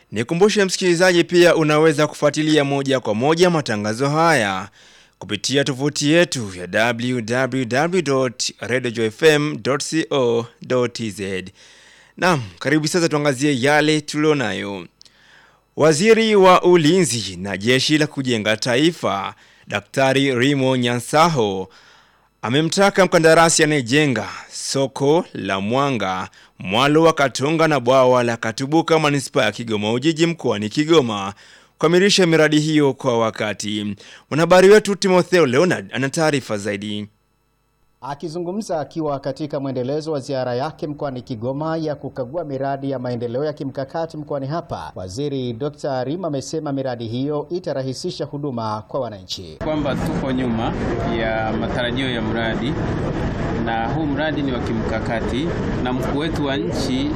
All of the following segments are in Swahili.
Nikumbushe msikilizaji, pia unaweza kufuatilia moja kwa moja matangazo haya kupitia tovuti yetu ya www.radiojfm.co.tz. Naam, karibu sasa tuangazie yale tulionayo. Waziri wa Ulinzi na Jeshi la Kujenga Taifa, Daktari Rimo Nyansaho amemtaka mkandarasi anayejenga soko la Mwanga, mwalo wa Katonga na bwawa la Katubuka manispaa ya Kigoma Ujiji mkoani Kigoma kukamilisha miradi hiyo kwa wakati. Mwanahabari wetu Timotheo Leonard ana taarifa zaidi. Akizungumza akiwa katika mwendelezo wa ziara yake mkoani Kigoma ya kukagua miradi ya maendeleo ya kimkakati mkoani hapa, Waziri Dr. Rima amesema miradi hiyo itarahisisha huduma kwa wananchi. Kwamba tuko nyuma ya matarajio ya mradi na huu mradi ni wa kimkakati na mkuu wetu wa nchi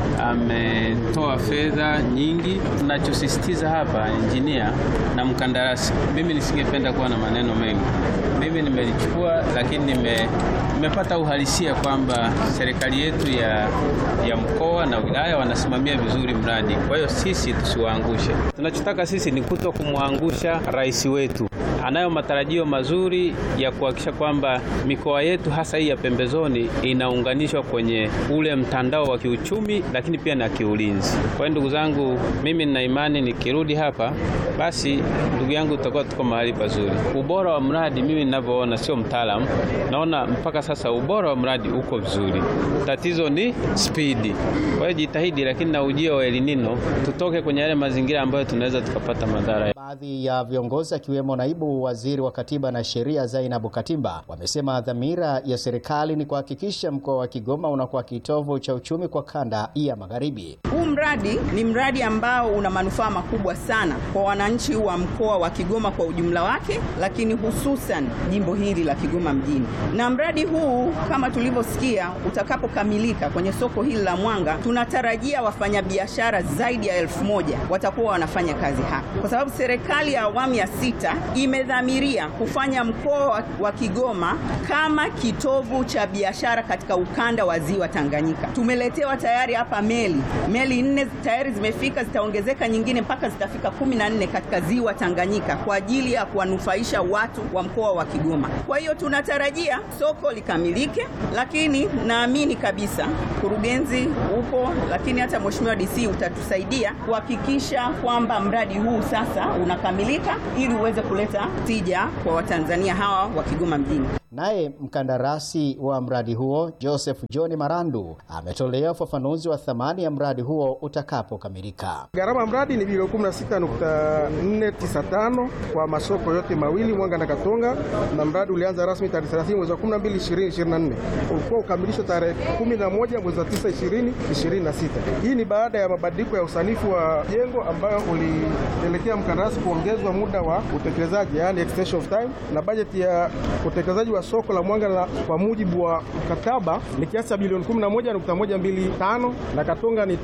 ametoa fedha nyingi. Tunachosisitiza hapa, injinia na mkandarasi, mimi nisingependa kuwa na maneno mengi. Mimi nimelichukua, lakini nime nimepata uhalisia kwamba serikali yetu ya, ya mkoa na wilaya wanasimamia vizuri mradi. Kwa hiyo sisi tusiwaangushe. Tunachotaka sisi ni kuto kumwangusha rais wetu. Anayo matarajio mazuri ya kuhakikisha kwamba mikoa yetu hasa hii ya pembezoni inaunganishwa kwenye ule mtandao wa kiuchumi, lakini pia na kiulinzi. Kwa hiyo ndugu zangu, mimi nina imani nikirudi hapa, basi ndugu yangu, tutakuwa tuko mahali pazuri. Ubora wa mradi, mimi ninavyoona, sio mtaalamu, naona mpaka sasa ubora wa mradi uko vizuri. Tatizo ni spidi. Kwa hiyo jitahidi, lakini na ujio wa El Nino tutoke kwenye yale mazingira ambayo tunaweza tukapata madhara. Baadhi ya viongozi akiwemo naibu waziri wa katiba na sheria Zainabu Katimba wamesema dhamira ya serikali ni kuhakikisha mkoa wa Kigoma unakuwa kitovu cha uchumi kwa kanda ya magharibi. Huu mradi ni mradi ambao una manufaa makubwa sana kwa wananchi wa mkoa wa Kigoma kwa ujumla wake, lakini hususan jimbo hili la Kigoma mjini. Na mradi huu kama tulivyosikia, utakapokamilika kwenye soko hili la Mwanga, tunatarajia wafanyabiashara zaidi ya elfu moja watakuwa wanafanya kazi hapa, kwa sababu serikali ya awamu ya sita imedhamiria kufanya mkoa wa Kigoma kama kitovu cha biashara katika ukanda wa ziwa Tanganyika. Tumeletewa tayari hapa meli meli nne tayari zimefika, zitaongezeka nyingine mpaka zitafika kumi na nne katika ziwa Tanganyika kwa ajili ya kuwanufaisha watu wa mkoa wa Kigoma. Kwa hiyo tunatarajia soko likamilike, lakini naamini kabisa kurugenzi upo, lakini hata mheshimiwa DC utatusaidia kuhakikisha kwamba mradi huu sasa unakamilika ili uweze kuleta tija kwa Watanzania hawa wa Kigoma mjini. Naye mkandarasi wa mradi huo Joseph John Marandu ametolea ufafanuzi wa thamani ya mradi huo utakapokamilika. Gharama mradi ni bilioni 16.495 kwa masoko yote mawili Mwanga na Katonga, na mradi ulianza rasmi tarehe 30 mwezi wa 12 2024, ulikuwa ukamilishwa tarehe 11 mwezi wa 9 2026. Hii ni baada ya mabadiliko ya usanifu wa jengo ambayo ulipelekea mkandarasi kuongezwa muda wa utekelezaji, yani extension of time, na bajeti ya utekelezaji wa soko la Mwanga na kwa mujibu wa mkataba ni kiasi cha bilioni 11.125 na Katonga ni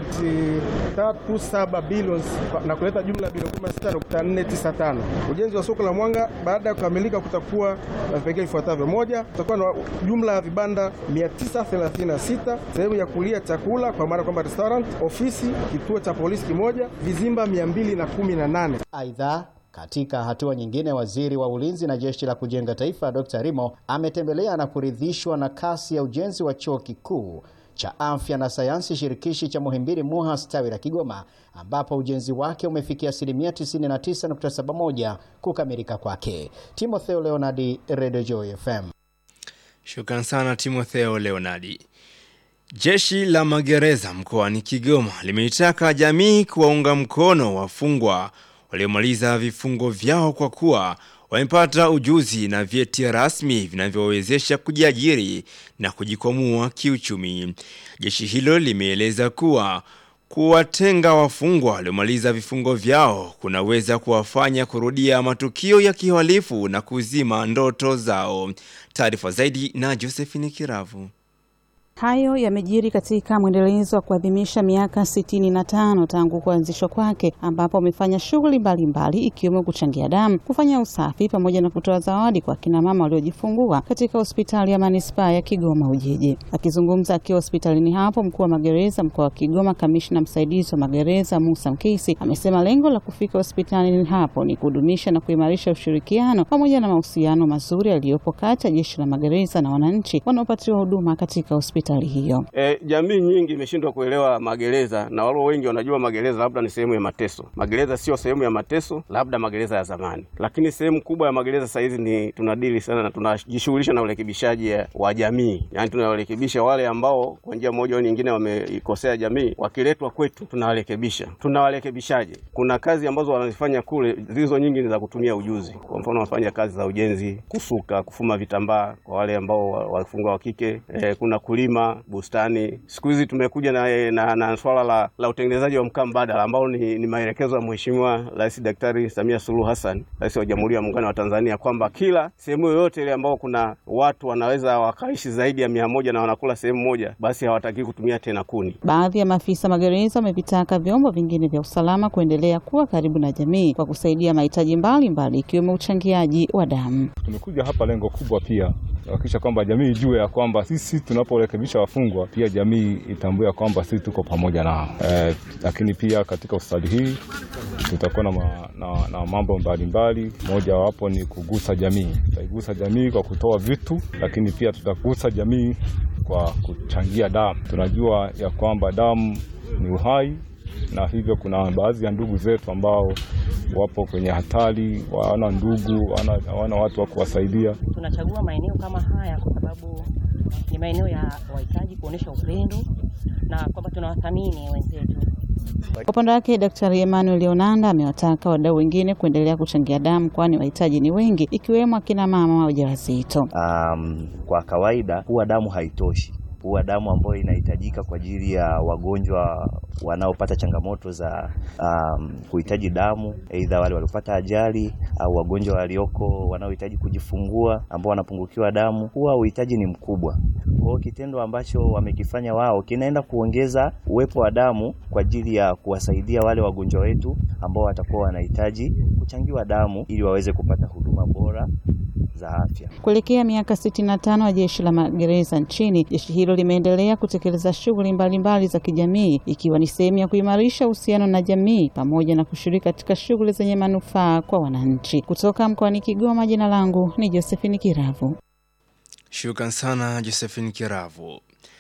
5.37 bilioni na kuleta jumla ya bilioni 16.495. Ujenzi wa soko la Mwanga baada ya kukamilika kutakuwa na vipengele vifuatavyo: moja, kutakuwa na jumla ya vibanda 936, sehemu ya kulia chakula kwa maana kwamba restaurant, ofisi, kituo cha polisi kimoja, vizimba 218. Aidha, katika hatua nyingine, waziri wa ulinzi na jeshi la kujenga taifa Dr. Rimo ametembelea na kuridhishwa na kasi ya ujenzi wa chuo kikuu cha afya na sayansi shirikishi cha Muhimbili MUHAS tawi la Kigoma, ambapo ujenzi wake umefikia asilimia 99.71 kukamilika kwake. Timotheo Leonardi, Radio Joy FM. Shukran sana Timotheo Leonardi. Jeshi la magereza mkoani Kigoma limeitaka jamii kuwaunga mkono wafungwa waliomaliza vifungo vyao kwa kuwa wamepata ujuzi na vyeti rasmi vinavyowezesha kujiajiri na kujikwamua kiuchumi. Jeshi hilo limeeleza kuwa kuwatenga wafungwa waliomaliza vifungo vyao kunaweza kuwafanya kurudia matukio ya kihalifu na kuzima ndoto zao. Taarifa zaidi na Josephine Kiravu. Hayo yamejiri katika mwendelezo wa kuadhimisha miaka 65 tangu kuanzishwa kwake, ambapo amefanya shughuli mbalimbali ikiwemo kuchangia damu, kufanya usafi pamoja na kutoa zawadi kwa kina mama waliojifungua katika hospitali ya manispaa ya Kigoma Ujiji. Akizungumza akiwa hospitalini hapo, mkuu wa magereza mkoa wa Kigoma, kamishna msaidizi wa magereza Musa Mkisi amesema lengo la kufika hospitalini hapo ni kudumisha na kuimarisha ushirikiano pamoja na mahusiano mazuri yaliyopo kati ya jeshi la magereza na wananchi wanaopatiwa huduma katika hospitali hiyo. E, jamii nyingi imeshindwa kuelewa magereza na walo wengi wanajua magereza labda ni sehemu ya mateso. Magereza sio sehemu ya mateso, labda magereza ya zamani, lakini sehemu kubwa ya magereza sasa hizi ni tunadili sana na tunajishughulisha na urekebishaji wa jamii, yaani tunawarekebisha wale ambao kwa njia moja au nyingine wameikosea jamii, wakiletwa kwetu tunawarekebisha. Tunawarekebishaje? Kuna kazi ambazo wanazifanya kule, zilizo nyingi ni za kutumia ujuzi. Kwa mfano, wanafanya kazi za ujenzi, kusuka, kufuma vitambaa kwa wale ambao wafungwa wa kike. E, kuna kulima bustani. Siku hizi tumekuja na, na, na swala la, la utengenezaji wa mkaa mbadala ambao ni, ni maelekezo ya Mheshimiwa Rais Daktari Samia Suluhu Hassan, Rais wa Jamhuri ya Muungano wa Tanzania, kwamba kila sehemu yoyote ile ambao kuna watu wanaweza wakaishi zaidi ya mia moja na wanakula sehemu moja, basi hawataki kutumia tena kuni. Baadhi ya maafisa magereza wamevitaka vyombo vingine vya usalama kuendelea kuwa karibu na jamii kwa kusaidia mahitaji mbalimbali ikiwemo uchangiaji wa damu. Tumekuja hapa lengo kubwa pia kuhakikisha kwamba jamii ijue ya kwamba sisi tunaporekebisha wafungwa pia jamii itambue ya kwamba sisi tuko pamoja nao. Eh, lakini pia katika hospitali hii tutakuwa na, ma, na, na mambo mbalimbali. Moja wapo ni kugusa jamii. Tutaigusa jamii kwa kutoa vitu, lakini pia tutagusa jamii kwa kuchangia damu. Tunajua ya kwamba damu ni uhai na hivyo kuna baadhi ya ndugu zetu ambao wapo kwenye hatari, hawana ndugu, hawana watu wa kuwasaidia. Tunachagua maeneo kama haya kwa sababu ni maeneo ya wahitaji kuonesha upendo na kwamba tunawathamini wenzetu. Kwa upande wake Daktari Emmanuel Leonanda amewataka wadau wengine kuendelea kuchangia damu kwani wahitaji ni wengi ikiwemo akina mama wajawazito. Um, kwa kawaida huwa damu haitoshi huwa damu ambayo inahitajika kwa ajili ya wagonjwa wanaopata changamoto za um, kuhitaji damu, aidha wale waliopata ajali au wagonjwa walioko wanaohitaji kujifungua ambao wanapungukiwa damu, huwa uhitaji ni mkubwa. Kwa hiyo kitendo ambacho wamekifanya wao kinaenda kuongeza uwepo wa damu kwa ajili ya kuwasaidia wale wagonjwa wetu ambao watakuwa wanahitaji kuchangiwa damu ili waweze kupata huduma bora za afya. Kuelekea miaka 65 ya jeshi la magereza nchini, jeshi hilo limeendelea kutekeleza shughuli mbalimbali za kijamii ikiwa ni sehemu ya kuimarisha uhusiano na jamii pamoja na kushiriki katika shughuli zenye manufaa kwa wananchi. Kutoka mkoani Kigoma, jina langu ni Josephine Kiravu. Shukran sana Josephine Kiravu.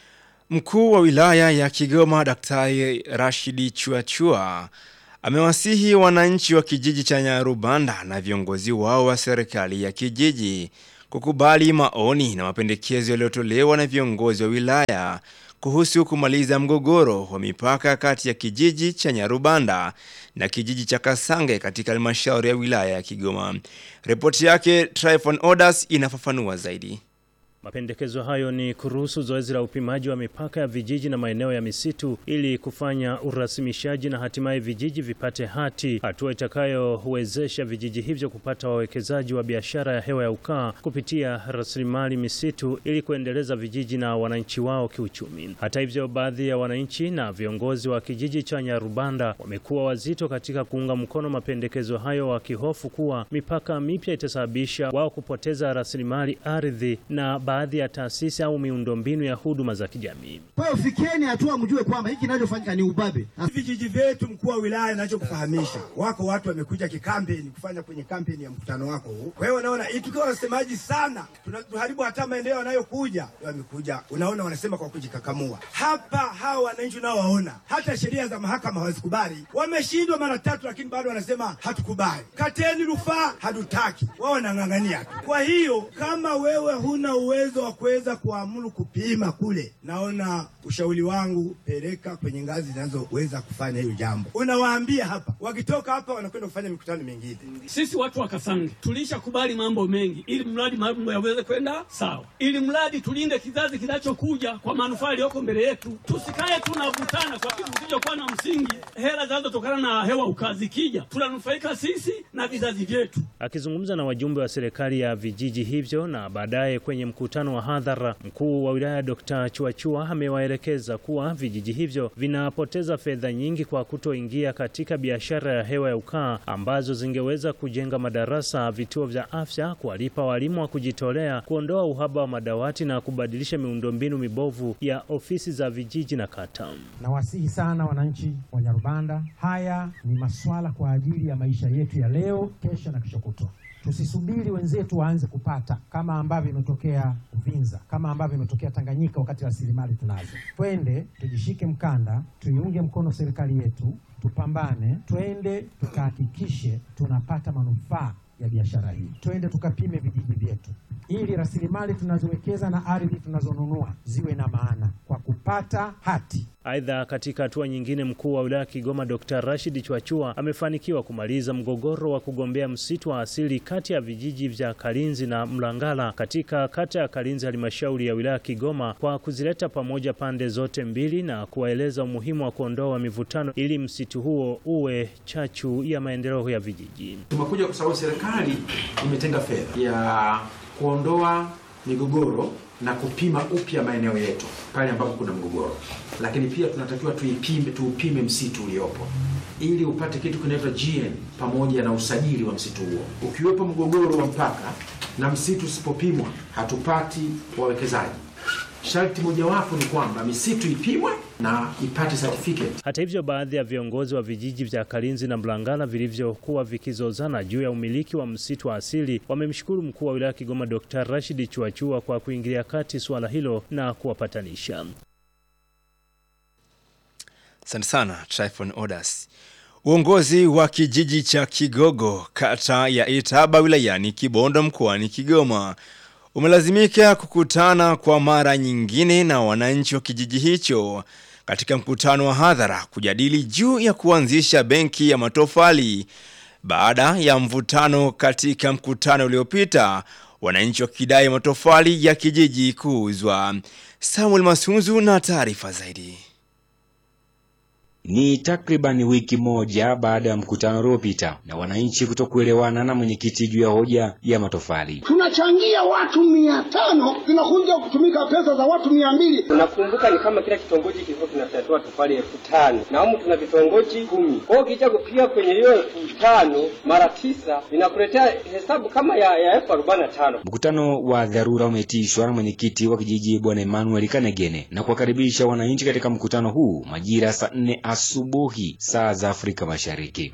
Mkuu wa wilaya ya Kigoma Daktari Rashidi Chuachua amewasihi wananchi wa kijiji cha Nyarubanda na viongozi wao wa serikali ya kijiji kukubali maoni na mapendekezo yaliyotolewa na viongozi wa wilaya kuhusu kumaliza mgogoro wa mipaka kati ya kijiji cha Nyarubanda na kijiji cha Kasange katika halmashauri ya wilaya ya Kigoma. Ripoti yake Tryphon Odas inafafanua zaidi. Mapendekezo hayo ni kuruhusu zoezi la upimaji wa mipaka ya vijiji na maeneo ya misitu ili kufanya urasimishaji na hatimaye vijiji vipate hati, hatua itakayowezesha vijiji hivyo kupata wawekezaji wa biashara ya hewa ya ukaa kupitia rasilimali misitu ili kuendeleza vijiji na wananchi wao kiuchumi. Hata hivyo, baadhi ya wananchi na viongozi wa kijiji cha Nyarubanda wamekuwa wazito katika kuunga mkono mapendekezo hayo, wakihofu kuwa mipaka mipya itasababisha wao kupoteza rasilimali ardhi na baadhi ya taasisi au miundombinu ya huduma za kijamii. Kwa hiyo fikieni hatua mjue kwamba hiki kinachofanyika ni ubabe. Vijiji vyetu, mkuu wa wilaya, nachokufahamisha, wako watu wamekuja kikampeni kufanya kwenye kampeni ya mkutano wako huu. Kwa hiyo unaona, tukiwa wasemaji sana tunaharibu hata maendeleo yanayokuja. Wamekuja, unaona, wanasema kwa kujikakamua. Hapa hawa wananchi unaowaona, hata sheria za mahakama hawazikubali. Wameshindwa mara tatu, lakini bado wanasema hatukubali. Kateni rufaa, hatutaki. Wao wanang'ang'ania tu. Kwa hiyo kama wewe huna uwezo wa kuweza kuamuru kupima kule, naona ushauri wangu, peleka kwenye ngazi zinazoweza kufanya hiyo jambo. Unawaambia hapa, wakitoka hapa wanakwenda kufanya mikutano mingine. Sisi watu wa Kasange tulishakubali mambo mengi, ili mradi mambo yaweze kwenda sawa, ili mradi tulinde kizazi kinachokuja kwa manufaa yaliyoko mbele yetu. Tusikae tunavutana kwa kitu kisichokuwa na msingi. Hela zinazotokana na hewa ukaa zikija, tunanufaika sisi na vizazi vyetu. Akizungumza na wajumbe wa serikali ya vijiji hivyo na baadaye kwenye mkutano mkutano wa hadhara. Mkuu wa wilaya Dr. Chuachua amewaelekeza kuwa vijiji hivyo vinapoteza fedha nyingi kwa kutoingia katika biashara ya hewa ya ukaa ambazo zingeweza kujenga madarasa, vituo vya afya, kuwalipa walimu wa kujitolea, kuondoa uhaba wa madawati na kubadilisha miundombinu mibovu ya ofisi za vijiji na kata. Nawasihi sana wananchi wa Nyarubanda, haya ni maswala kwa ajili ya maisha yetu ya leo, kesho na kesho kutwa. Tusisubiri wenzetu waanze kupata kama ambavyo imetokea Uvinza, kama ambavyo imetokea Tanganyika, wakati rasilimali tunazo. Twende tujishike mkanda, tuiunge mkono serikali yetu, tupambane, twende tukahakikishe tunapata manufaa ya biashara hii. Twende tukapime vijiji vyetu ili rasilimali tunazowekeza na ardhi tunazonunua ziwe na maana kwa kupata hati. Aidha, katika hatua nyingine, mkuu wa wilaya Kigoma Dr. Rashid Chwachua amefanikiwa kumaliza mgogoro wa kugombea msitu wa asili kati ya vijiji vya Kalinzi na Mlangala katika kata ya Kalinzi, halmashauri ya wilaya Kigoma, kwa kuzileta pamoja pande zote mbili na kuwaeleza umuhimu wa kuondoa mivutano ili msitu huo uwe chachu ya maendeleo ya vijiji. Tumekuja kwa sababu serikali imetenga fedha ya kuondoa migogoro na kupima upya maeneo yetu pale ambapo kuna mgogoro, lakini pia tunatakiwa tuipime, tuupime msitu uliopo ili upate kitu kinaitwa GN pamoja na usajili wa msitu huo. Ukiwepo mgogoro wa mpaka na msitu usipopimwa, hatupati wawekezaji. Sharti mojawapo ni kwamba misitu ipimwe na ipate certificate. Hata hivyo, baadhi ya viongozi wa vijiji vya Kalinzi na Mlangala vilivyokuwa vikizozana juu ya umiliki wa msitu wa asili wamemshukuru mkuu wa wilaya Kigoma Dr. Rashid Chuachua kwa kuingilia kati suala hilo na kuwapatanisha. Asante sana Tryphon Odas. Uongozi wa kijiji cha Kigogo kata ya Itaba wilayani Kibondo mkoani Kigoma umelazimika kukutana kwa mara nyingine na wananchi wa kijiji hicho katika mkutano wa hadhara kujadili juu ya kuanzisha benki ya matofali baada ya mvutano katika mkutano uliopita, wananchi wakidai matofali ya kijiji kuuzwa. Samuel Masunzu na taarifa zaidi. Ni takriban wiki moja baada ya mkutano uliopita na wananchi kutokuelewana na mwenyekiti juu ya hoja ya matofali. tunachangia watu mia tano zinakuja kutumika pesa za watu mia mbili Unakumbuka ni kama kila kitongoji kilikuwa kinatatua tofali elfu tano na humu tuna vitongoji kumi. Kwa hiyo ukija kupiga kwenye hiyo elfu tano mara tisa inakuletea hesabu kama ya, ya elfu arobaini na tano. Mkutano wa dharura umeitishwa na mwenyekiti wa kijiji Bwana Emmanuel Kanegene na kuwakaribisha wananchi katika mkutano huu majira saa nne asubuhi saa za Afrika Mashariki.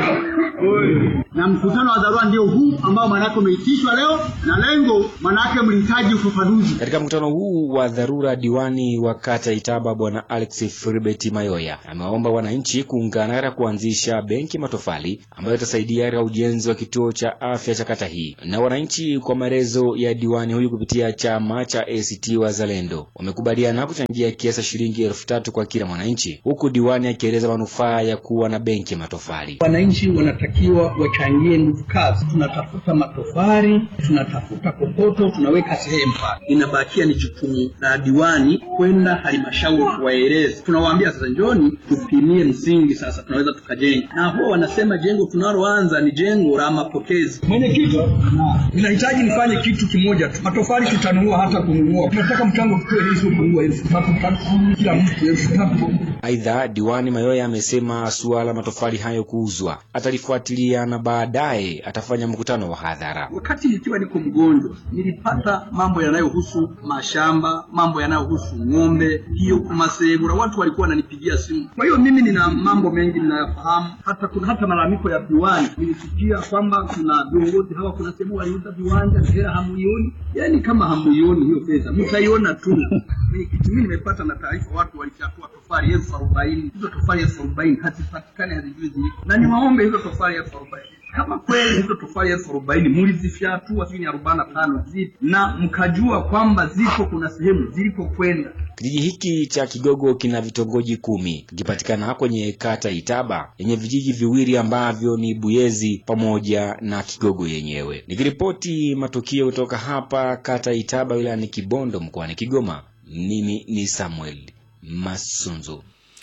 na mkutano wa dharura ndio huu ambao maanake umeitishwa leo, na lengo maanake mlihitaji ufafanuzi. Katika mkutano huu wa dharura, diwani wa kata Itaba Bwana Alex Filibert Mayoya amewaomba wananchi kuungana katika kuanzisha benki matofali ambayo itasaidia katika ujenzi wa kituo cha afya cha kata hii. Na wananchi, kwa maelezo ya diwani huyu kupitia chama cha ACT Wazalendo, wamekubaliana kuchangia kiasi shilingi elfu tatu kwa kila mwananchi, huku diwani akieleza manufaa ya kuwa na benki ya matofali. Wananchi wanatakiwa wachangie nguvu kazi. Tunatafuta matofali, tunatafuta kokoto, tunaweka sehemu pale. Inabakia ni jukumu la diwani kwenda halmashauri kuwaeleza. Tunawaambia sasa, njoni tupimie msingi, sasa tunaweza tukajenga. Na huwa wanasema jengo tunaloanza ni jengo la mapokezi. Mwenyekiti, ninahitaji nifanye kitu kimoja tu. Matofali tutanunua, hata kununua tunataka mchango tutoe hizo kununua elfu tatu tatu kila mtu elfu tatu. Aidha, diwani Mayoya amesema suala matofali hayo kuuzwa atalifuatilia na baadaye atafanya mkutano wa hadhara. Wakati nikiwa niko mgonjwa, nilipata mambo yanayohusu mashamba, mambo yanayohusu ng'ombe, hiyo masehemu, na watu walikuwa wananipigia simu. Kwa hiyo mimi nina mambo mengi ninayafahamu, hata kuna hata malalamiko ya viwanja. Nilisikia kwamba kuna viongozi hawa, kuna sehemu waliuza viwanja, hela hamuioni. Yani kama hamuioni hiyo pesa, mtaiona tu. Mwenyekiti, mimi nimepata na taarifa, watu walichafua tofali elfu arobaini. Hizo tofali elfu arobaini hazipatikani, hazijui ziliko, na niwaombe hizo tofali elfu arobaini kama kweli hizo tofali elfu arobaini mulizifyatua sijui ni arobaini na tano zipo na mkajua kwamba zipo kuna sehemu zilipokwenda Kijiji hiki cha Kigogo kina vitongoji kumi kikipatikana kwenye kata Itaba yenye vijiji viwili ambavyo ni Buyezi pamoja na Kigogo yenyewe. Nikiripoti matukio kutoka hapa kata Itaba wilayani Kibondo mkoani Kigoma, mimi ni Samuel Masunzu.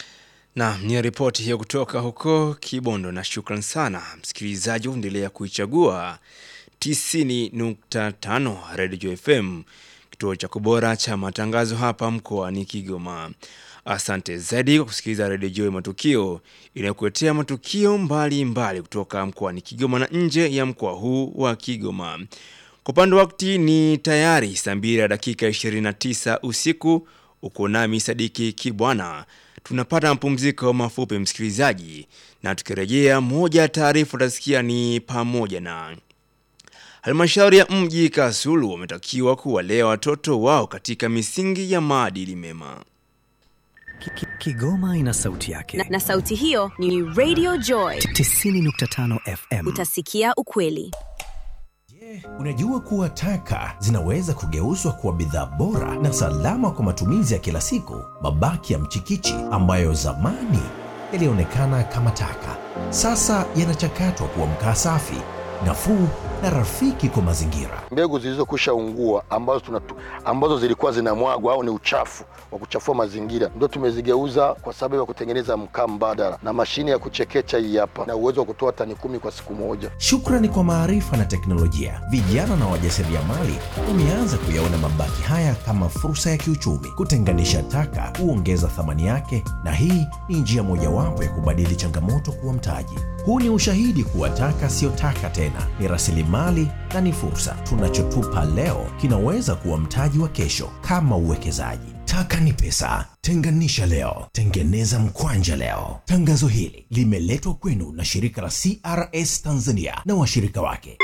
Na ni ripoti hiyo kutoka huko Kibondo, na shukran sana msikilizaji, uendelea kuichagua 90.5 Radio FM kituo cha kubora cha matangazo hapa mkoani Kigoma. Asante zaidi kwa kusikiliza redio Joy Matukio inayokuletea matukio mbalimbali mbali kutoka mkoani Kigoma na nje ya mkoa huu wa Kigoma. Kwa upande wakati ni tayari saa mbili ya dakika 29 usiku. Uko nami Sadiki Kibwana. Tunapata mapumziko mafupi msikilizaji, na tukirejea, moja ya taarifa utasikia ni pamoja na halmashauri ya mji Kasulu wametakiwa kuwalea watoto wao katika misingi ya maadili mema. Kigoma ina sauti yake na, na sauti hiyo ni Radio Joy 90.5 FM. Utasikia ukweli. Unajua kuwa taka zinaweza kugeuzwa kuwa bidhaa bora na salama kwa matumizi ya kila siku. Mabaki ya mchikichi ambayo zamani yalionekana kama taka, sasa yanachakatwa kuwa mkaa safi, nafuu na rafiki kwa mazingira. Mbegu zilizokwisha ungua ambazo, tunatu, ambazo zilikuwa zinamwagwa au ni uchafu wa kuchafua mazingira ndio tumezigeuza kwa sababu ya kutengeneza mkaa mbadala na mashine ya kuchekecha hii hapa na uwezo wa kutoa tani kumi kwa siku moja. Shukrani kwa maarifa na teknolojia, vijana na wajasiriamali wameanza kuyaona mabaki haya kama fursa ya kiuchumi. Kutenganisha taka huongeza thamani yake, na hii ni njia mojawapo ya kubadili changamoto kuwa mtaji. Huu ni ushahidi kuwa taka siyo taka tena, ni rasilimali na ni fursa. Tunachotupa leo kinaweza kuwa mtaji wa kesho, kama uwekezaji. Taka ni pesa. Tenganisha leo, tengeneza mkwanja leo. Tangazo hili limeletwa kwenu na shirika la CRS Tanzania na washirika wake.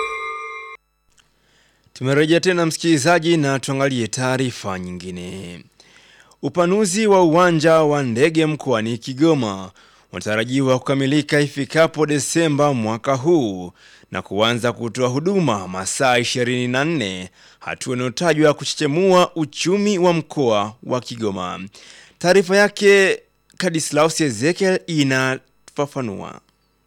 Tumerejea tena msikilizaji, na tuangalie taarifa nyingine. Upanuzi wa uwanja wa ndege mkoani Kigoma unatarajiwa kukamilika ifikapo Desemba mwaka huu na kuanza kutoa huduma masaa 24, hatua inayotajwa kuchechemua uchumi wa mkoa wa Kigoma. Taarifa yake Kadislaus Ezekiel inafafanua.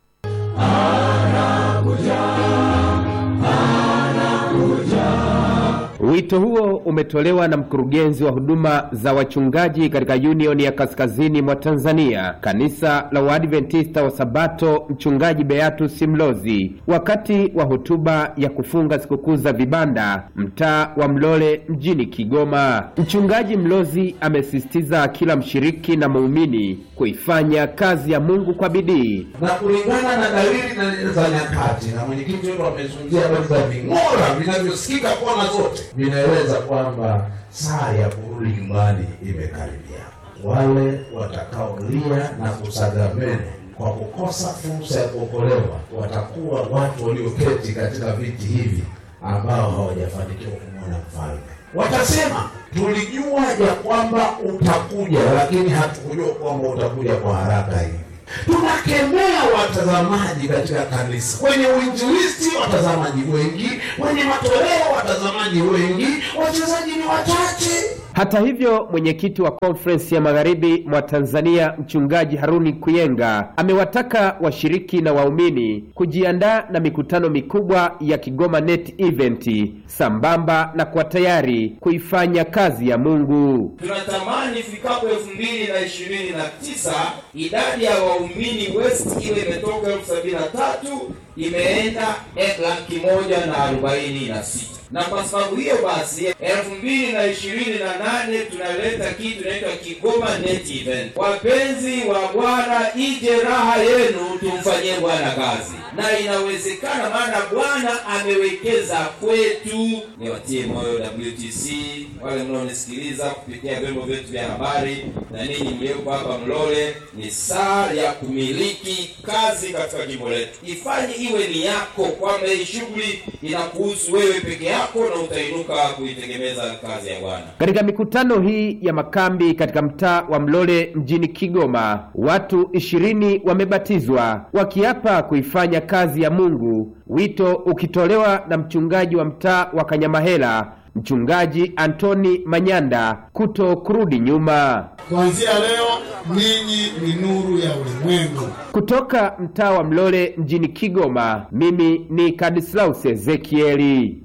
Wito huo umetolewa na mkurugenzi wa huduma za wachungaji katika Union ya Kaskazini mwa Tanzania, kanisa la Waadventista wa Sabato, mchungaji Beatus Mlozi, wakati wa hotuba ya kufunga sikukuu za vibanda mtaa wa Mlole mjini Kigoma. Mchungaji Mlozi amesisitiza kila mshiriki na muumini kuifanya kazi ya Mungu kwa bidii na kulingana na dalili za nyakati, na mwenyekiti wetu amezungumzia habari za ving'ora vinavyosikika kona zote vinaeleza kwamba saa ya kurudi nyumbani imekaribia. Wale watakaolia na kusaga meno kwa kukosa fursa ya kuokolewa watakuwa watu walioketi katika viti hivi ambao hawajafanikiwa kumwona mfalme. Watasema, tulijua ya kwamba utakuja, lakini hatukujua kwamba utakuja kwa haraka hivi. Tunakemea watazamaji katika kanisa, kwenye uinjilisti watazamaji wengi, kwenye matoleo watazamaji wengi, wachezaji ni wachache. Hata hivyo, mwenyekiti wa konferensi ya magharibi mwa Tanzania mchungaji Haruni Kuyenga amewataka washiriki na waumini kujiandaa na mikutano mikubwa ya Kigoma Net Event sambamba na kuwa tayari kuifanya kazi ya Mungu. Tunatamani ifikapo elfu mbili na ishirini na tisa idadi ya waumini West iwe imetoka elfu sabini na tatu imeenda laki moja na arobaini na sita na kwa sababu hiyo basi elfu mbili na ishirini na nane tunaleta kitu inaitwa Kigoma Net Event. Wapenzi wa Bwana, ije raha yenu, tumfanyie Bwana kazi, na inawezekana, maana Bwana amewekeza kwetu. Niwatie moyo WTC, wale mnaonisikiliza kupitia vyombo vyetu vya habari na ninyi mlioko hapa Mlole, ni saa ya kumiliki kazi katika jimbo letu. Ifanye iwe ni yako, kwamba hii shughuli inakuhusu wewe peke yako na utainuka kuitegemeza kazi ya Bwana. Katika mikutano hii ya makambi katika mtaa wa Mlole mjini Kigoma, watu ishirini wamebatizwa wakiapa kuifanya kazi ya Mungu, wito ukitolewa na mchungaji wa mtaa wa Kanyamahela Mchungaji Antoni Manyanda kuto kurudi nyuma. Kuanzia leo ninyi ni nuru ya ulimwengu. Kutoka mtaa wa Mlole mjini Kigoma, mimi ni Kadislaus Ezekieli.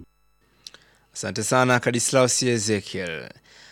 Asante sana Kadislaus Ezekiel.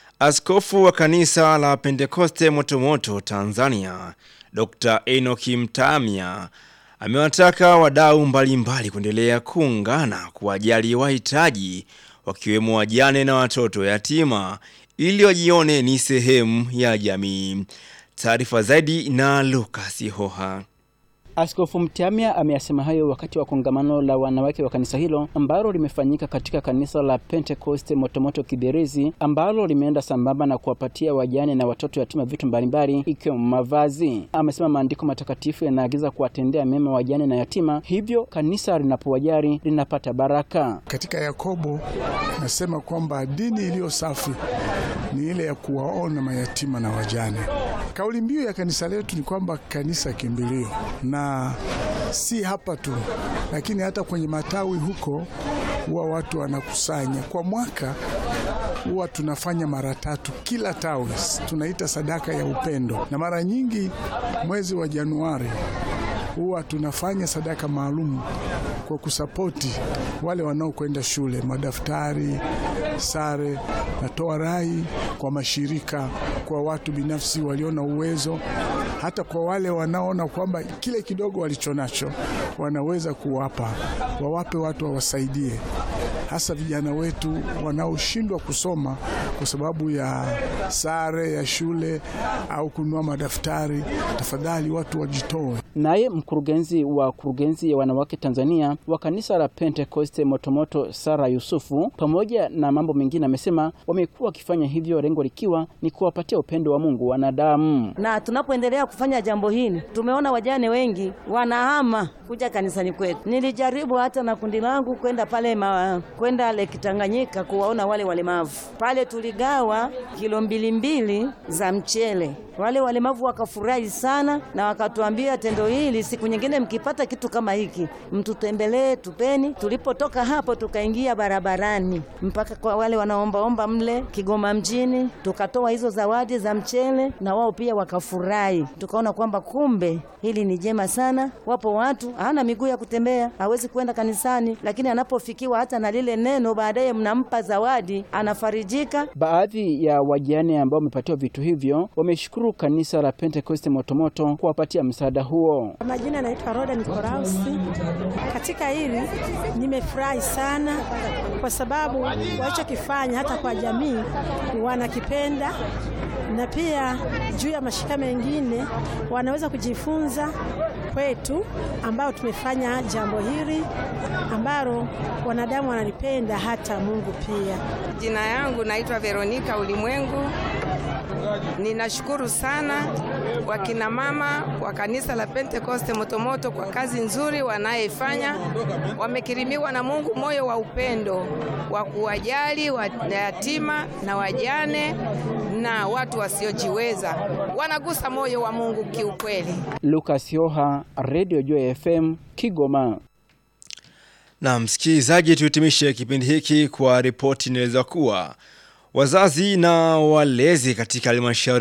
Askofu wa kanisa la Pentekoste Motomoto Tanzania, Dr. Enoki Mtamya amewataka wadau mbalimbali kuendelea kuungana kuwajali wahitaji wakiwemo wajane na watoto yatima ili wajione ni sehemu ya jamii. Taarifa zaidi na Lucas Hoha. Askofu Mtiamia ameyasema hayo wakati wa kongamano la wanawake wa kanisa hilo ambalo limefanyika katika kanisa la Pentecost Motomoto Kibirizi, ambalo limeenda sambamba na kuwapatia wajane na watoto yatima vitu mbalimbali ikiwemo mavazi. Amesema maandiko matakatifu yanaagiza kuwatendea mema wajane na yatima, hivyo kanisa linapowajali linapata baraka. Katika Yakobo nasema kwamba dini iliyo safi ni ile ya kuwaona mayatima na wajane. Kauli mbiu ya kanisa letu ni kwamba kanisa kimbilio, na si hapa tu, lakini hata kwenye matawi huko huwa watu wanakusanya kwa mwaka huwa tunafanya mara tatu kila tawi, tunaita sadaka ya upendo, na mara nyingi mwezi wa Januari huwa tunafanya sadaka maalum kwa kusapoti wale wanaokwenda shule, madaftari, sare. Natoa rai kwa mashirika, kwa watu binafsi walio na uwezo, hata kwa wale wanaona kwamba kile kidogo walichonacho wanaweza kuwapa, wawape watu wawasaidie, hasa vijana wetu wanaoshindwa kusoma kwa sababu ya sare ya shule au kununua madaftari. Tafadhali watu wajitoe. Naye mkurugenzi wa kurugenzi ya wanawake Tanzania wa kanisa la Pentekoste Motomoto Sara Yusufu, pamoja na mambo mengine, amesema wamekuwa wakifanya hivyo, lengo likiwa ni kuwapatia upendo wa Mungu wanadamu. Na tunapoendelea kufanya jambo hili, tumeona wajane wengi wanahama kuja kanisani kwetu. Nilijaribu hata na kundi langu kwenda pale ma, kwenda Lake Tanganyika kuwaona wale walemavu pale. Tuligawa kilo mbili mbili za mchele, wale walemavu wakafurahi sana na wakatuambia tendo hili, siku nyingine mkipata kitu kama hiki mtutembelee, tupeni. Tulipotoka hapo tukaingia barabarani mpaka kwa wale wanaombaomba mle Kigoma mjini, tukatoa hizo zawadi za mchele na wao pia wakafurahi. Tukaona kwamba kumbe hili ni jema sana. Wapo watu hana miguu ya kutembea, hawezi kwenda kanisani, lakini anapofikiwa hata na lile neno, baadaye mnampa zawadi, anafarijika. Baadhi ya wajane ambao wamepatiwa vitu hivyo wameshukuru kanisa la Pentekoste Motomoto kuwapatia msaada huo. Majina anaitwa Roda Nikolausi. Katika hili nimefurahi sana kwa sababu walichokifanya hata kwa jamii wanakipenda, na pia juu ya mashirika mengine wanaweza kujifunza kwetu ambao tumefanya jambo hili ambalo wanadamu wanalipenda hata Mungu pia. Jina yangu naitwa Veronika Ulimwengu. Ninashukuru sana wakina mama wa kanisa la Pentekoste Motomoto kwa kazi nzuri wanayoifanya. Wamekirimiwa na Mungu moyo wa upendo wa kuwajali yatima na wajane na watu wasiojiweza, wanagusa moyo wa Mungu kiukweli. Lucas Yoha, Radio Joy FM, Kigoma. Na msikilizaji, tuhitimishe kipindi hiki kwa ripoti inaeleza kuwa wazazi na walezi katika halmashauri